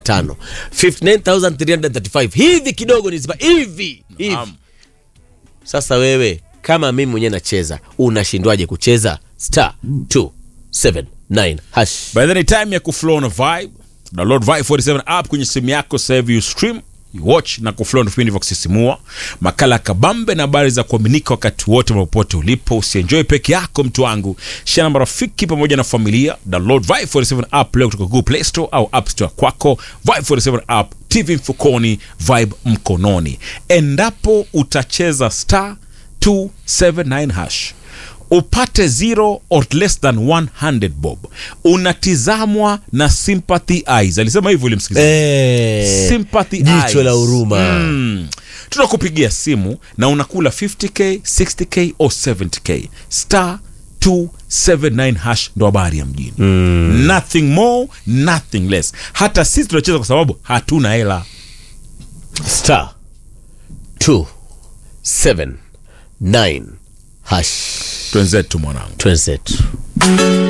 tano 59335 hivi kidogo nizipa hivi hivi Naam. sasa wewe kama mimi mwenyewe nacheza unashindwaje kucheza star 279 hash By the way, time ya kuflow na vibe. Download Vibe 47 app kwenye simu yako sasa hivi you stream you watch na kuflow na vipindi vya kusisimua, makala ya kabambe na habari za kuaminika wakati wote popote ulipo. Usienjoy peke yako, mtu wangu, share na marafiki pamoja na familia. Download Vibe 47 app leo kutoka Google Play Store au App Store kwako. Vibe 47 app, TV mfukoni, vibe mkononi. Endapo utacheza star 279 hash upate zero or less than 100 bob unatizamwa na sympathy eyes alisema hivyo ulimsikiza Eh, sympathy jicho eyes. la huruma mm. tunakupigia simu na unakula 50k 60k or 70k star 279 hash ndo habari ya mjini mm. nothing more nothing less hata sisi tunacheza kwa sababu hatuna hela star 279 hash twenzetu mwanangu twenzetu